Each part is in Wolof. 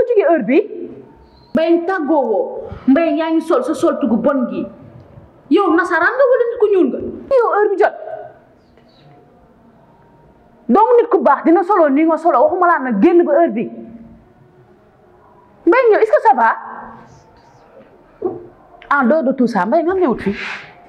foo jógee heure bi mbay tàggoo woo mbay yaa ngi sol sa soltu gu bon gi yow nasaraan nga wala nit ku ñuul nga yow heure bi jot donc nit ku baax dina solo nii nga solo waxuma laa nag génn ba heure bi mbay ñëw est-ce que ça va en dehors de tout ça mbay nga ñëwut fii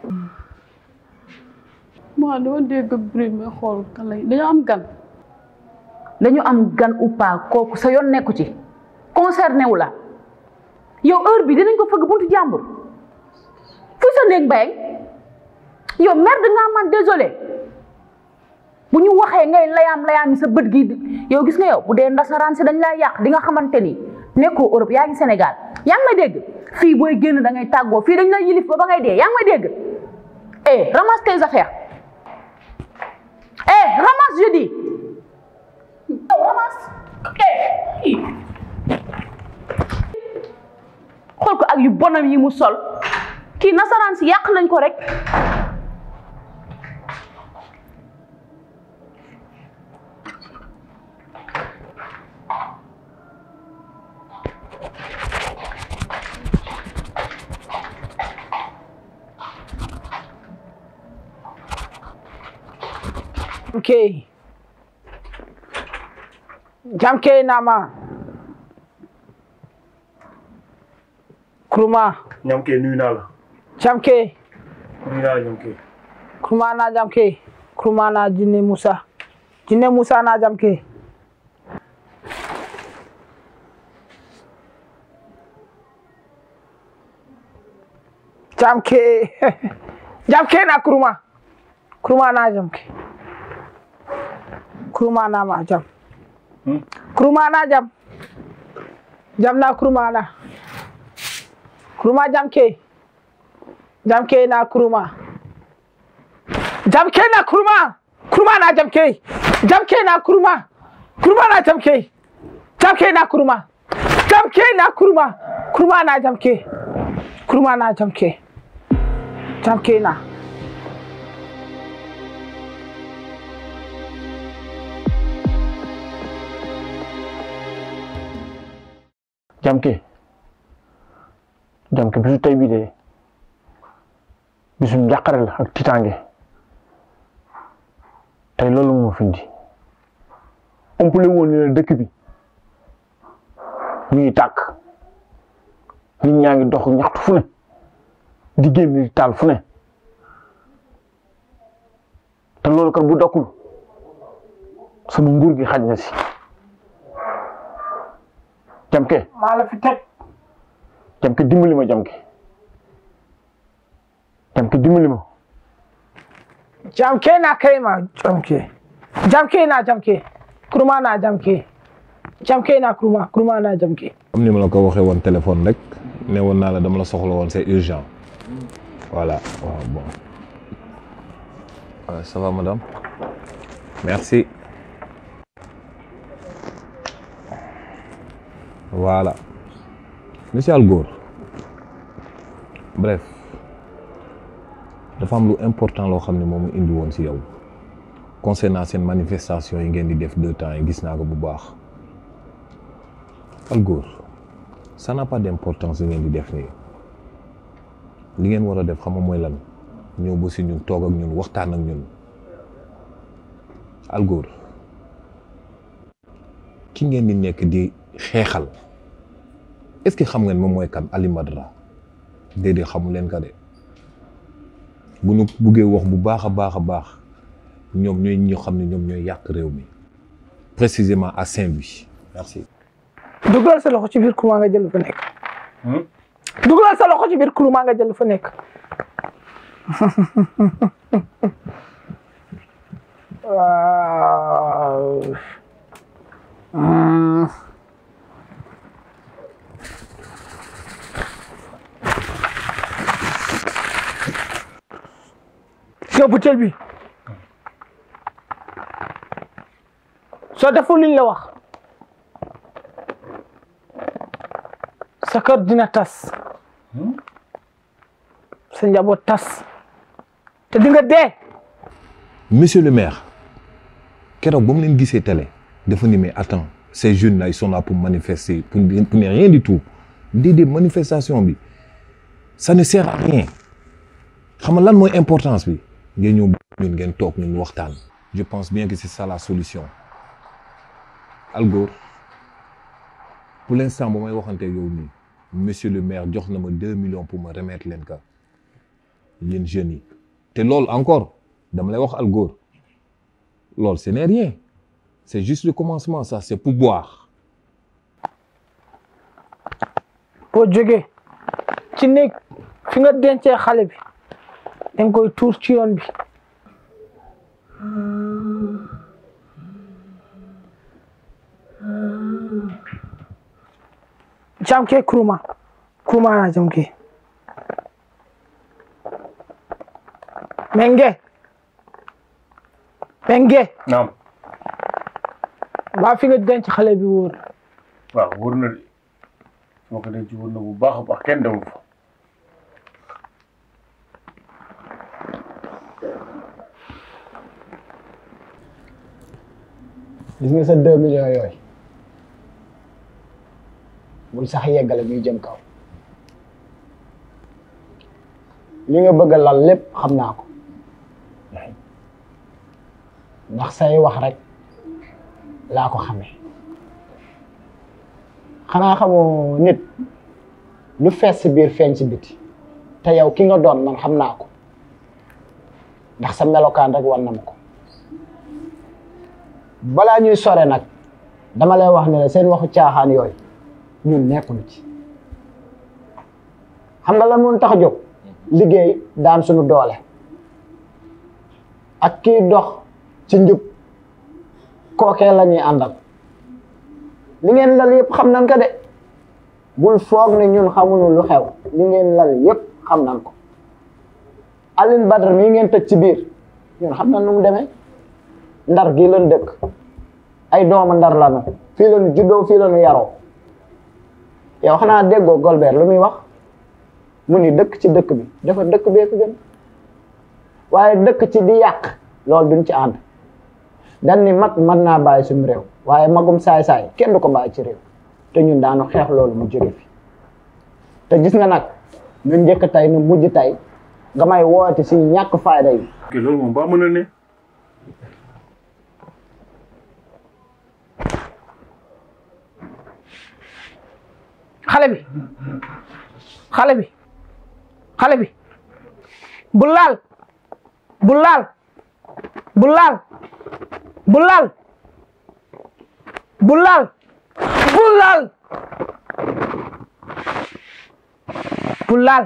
maa dama dégg bruit mais xool kan lay dañoo am gan dañu am gan ou pas kooku sa yoon nekku ci concerné wu la yow heure bi dinañ ko fëgg buntu jàmbur fu sa néeg mbay yow merde nga man désolé bu ñu waxee ngay layaam layaam sa bët gi yow gis nga yow bu dee ndasaraan si dañ laa yàq di nga xamante ni nekkoo Europe yaa ngi Sénégal yaa ngi may dégg fii booy génn da ngay tàggoo fii dañ la yilif ba ba ngay dee yaa ngi may dégg eh ramasse tes affaires eh ramasse je dis yow ramasse eh xool ko ak yu bonam yi mu sol kii nasaraan si yàq nañ ko rek Jamke. Jamke nama. Kuruma. ñam kee nuyu naa la Jamke. nuyu naa la ñam kee Kuruma na jamke. Kuruma na jinne Musa. Jinne Musa na jamke. Jamke. jamke na kuruma. Kuruma na jamke. Kuruma na ma jam. Kuruma na jam. Jam na kuruma na. Kuruma jamke. Jamke na kuruma. Jamke na kuruma. Kuruma na jamke. Jamke na kuruma. Kuruma na jamke. Jamke na kuruma. Jamke na kuruma. Kuruma na jamke. Kuruma na jamke. Jamke na. Jamke Jamke bisu tey bii de bisu njàqare la ak tiitaange tey loolu moo fi indi umpale woon ni la dëkk bi mi ngi tàkk nit ñaa ngi dox ñaxtu fu ne di génn di taal fu ne te loolu kat bu dokkul sama nguur gi xaj na si Jamke maa la fi teg. Jamke dimbali ma Jamke Jamke dimbali ma Jamke na kai ma jamke. Jamke na jamke. Kuruma na jamke. Jamke na kuruma. Kuruma na jamke. comme ni ma la ko waxee woon téléphone rek ne woon naa la dama la soxla woon c'est urgent voilà waaw bon Ouais, ça va madame merci voilà monsieur Algor bref dafa am lu important loo xam ne moom mu indi woon si yow concernant seen manifestation yi ngeen di def deux temps yi gis naa ko bu baax Algor ça n'a pas d'importance li ngeen di def nii li ngeen war a def xam nga mooy lan ñëw ba si ñun toog ak ñun waxtaan ak ñun Algor ki ngeen di nekk di xeexal est-ce que xam ngeen moom mooy kan Ali Madra déedéet xamu leen ka de bu ñu buggee wax bu baax a baax a baax ñoom ñooy ñoo xam ne ñoom ñooy yàq réew mi précisément à Saint-Louis merci. dugalal sa loxo ci biir kuruma nga jël lu fa nekk. dugalal sa loxo ci biir kuruma nga jël lu fa nekk. waaw. Hmm. yow butéel bi soo deful liñ la wax sa kër dina tas sa njaboot tas te di nga dee monsieur le maire keroog ba mu leen gisee télé dafa ni mais attends ces jeunes là ils sont là pour manifester pour pour ne rien du tout déedéet manifestation bi ça ne sert à rien xam nga lan mooy importance bi ngeen ñëw ñun ngeen toog ñun waxtaan. je pense bien que c'est ça la solution Algor pour l'instant bu may waxante yow nii monsieur le maire jox na ma deux millions pour ma remettre leen ka yéen jeunes yi te loolu encore dama lay wax Algor loolu ce n'est rien c'est juste le commencement ça c'est pour boire. boo jógee ci néeg fi nga dencee xale bi da nga koy tuur ci yoon bi jam ke kuruma kuruma na jam ke menge menge naam waa fi nga denc xale bi wóor waaw wóor na de soo ko denc wóor na bu baax a baax kenn demul fa gis nga sa deux millions yooyu bul sax yeggale muy jëm kaw li nga bëgg a lal lépp xam naa ko ndax say wax rek laa ko xamee xanaa xamoo nit lu fees si biir feeñ si biti te yow ki nga doon man xam naa ko ndax sa melokaan rek war na ma ko balaa ñuy sore nag dama lay wax ne la seen waxu caaxaan yooyu ñun nekkul ci xam nga lan moo tax a jóg liggéey daan suñu doole ak kii dox ci njub kookee la ñuy àndal li ngeen lal yëpp xam nañ ko de bul foog ne ñun xamuñu lu xew li ngeen lal yëpp xam nañ ko Aline Badara mii ngeen tëj ci biir ñun xam nañ nu mu demee ndar gii lañ dëkk ay doomu ndar lanu fii lañu juddoo fii lañu yaroo yow xanaa déggoo Golbert lu muy wax mu ni dëkk ci dëkk bi dafa dëkk bee ko gën waaye dëkk ci di yàq loolu duñ ci ànd dan ni mag mën naa bàyyi suñu réew waaye magum saay-saay kenn du ko bàyyi ci réew te ñun daanu xeex loolu mu jóge fi te gis nga nag ñu njëkk tey nu mujj tey nga may woote si ñàkk fayda yi ok loolu moom ba mën a ne xale bi xale bi xale bi bu laal bu laal bu laal bu laal bu laal bu laal bu laal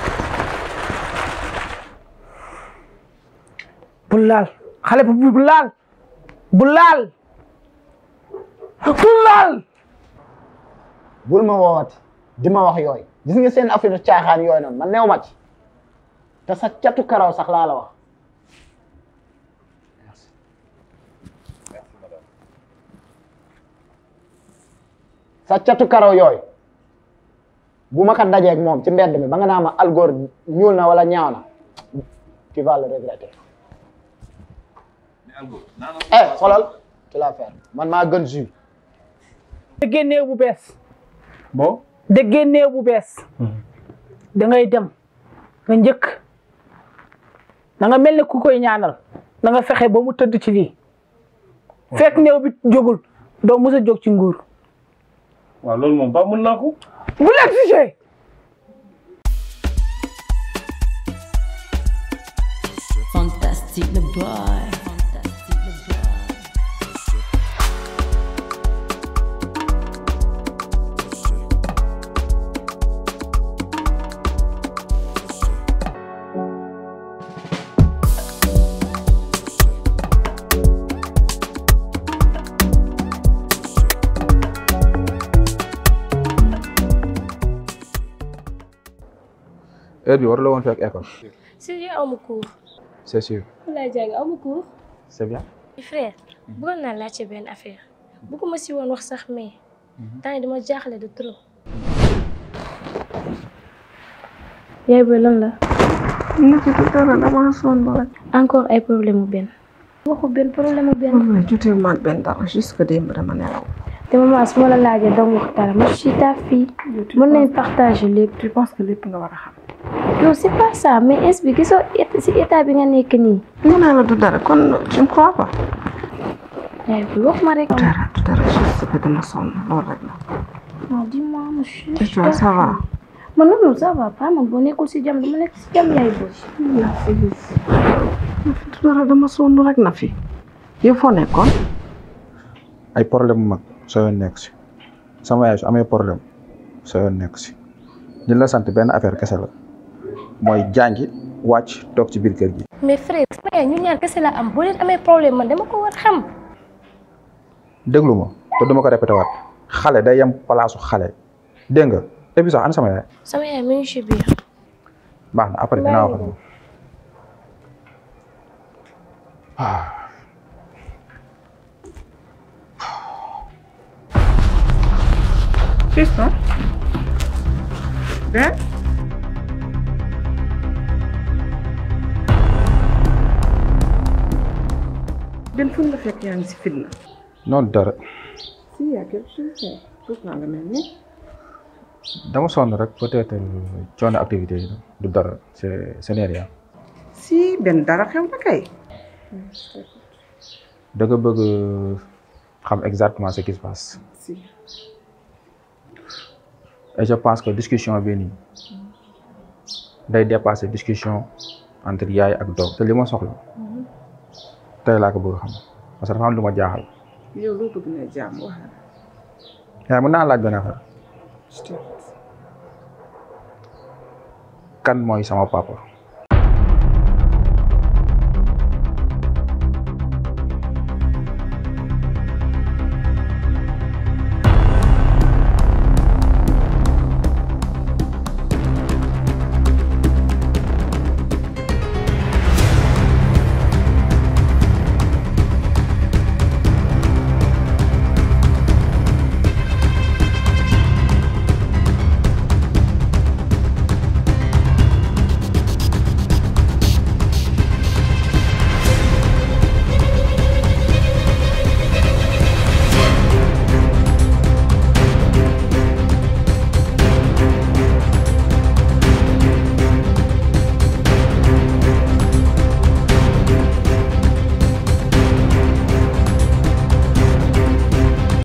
bu laal xale bi bu laal bu laal bu laal bul ma woowati di ma wax yooyu gis nga seen affaire caaxaan yooyu noonu man neew ma ci te sa catu karaw sax laa la wax sa catu karaw yooyu bu ma ko dajeeg moom ci mbedd mi ba nga naa ma algor ñuul na wala ñaaw na tu vas le regretter eh xoolal tu la faire man maa gën jus déggee néew bu bees bon déggee néew bu bees da ngay dem nga njëkk na nga mel ni ku koy ñaanal na nga fexe ba mu tëdd ci lii fekk néew bi jógul doo mës a jóg ci nguur waaw loolu moom ba mën naa ko bu l'exigé Fantastique le boy. Fantastique le boy. heure bi war la woon fekk école si yow amu cours c'est sûr lay jàng amu cours c'est bien frère bëggoon naa laajte benn affaire bëgguma si woon wax sax mais temps yi dama jaaxle de trop yaay booy lan la Niki du dara dama sonn rek. encore ay problème mu benn waxu benn problème mu benn waaye jotee ma ak benn dara jusque démb dama nelaw. te maman su ma la laajee dong wax dara ma suis ta fille mën nañ partager lépp. tu penses que lépp nga war a xam. non c'est pas ça mais est bi gisoo et- si état bi nga nekk nii. nee naa la du dara kon tu me crois pas. yaay bi wax ma rek. du dara du dara juste que dama sonn loolu rek la. non dis-moi monsieur. et toi ça va. man non non ça va pas man boo nekkul si jàmm dama nekk si jàmm yaay booy. du dara dama sonn rek na fi. yow foo nekkoon. ay problème mu mag soo yoon nekk si sama yaay su amee problème soo yoon nekk si ñu la sant benn affaire kese la mooy jàngi wàcc toog ci biir kër gi. mais frère sama yaay ñun ñaar kese la am boo leen amee problème man dama ko war xam. déglu ma te duma ko répété waat xale day yem palaasu xale dégg nga et puis sax ana sama yaay sama yaay mi ngi si biir. baax na après dinaa wax ak moom. Fiston. Ben. Ben fu nga fekk yaa ngi si fitna. non dara si y a quelque chose foofu naa nga mel ni. dama sonn rek peut-être coono activité yi du dara c'est ce n'est rien si benn dara xew na kay. da nga bëgg xam exactement ce qui se passe si. et je pense que discussion bi nii day dépasser discussion entre yaay ak doom te li ma soxla tey laa ko bëgg xam parce que dafa am lu ma jaaxal yow loo bëgg na jàmm wax yaay mën naa laaj benn affaire kan mooy sama papa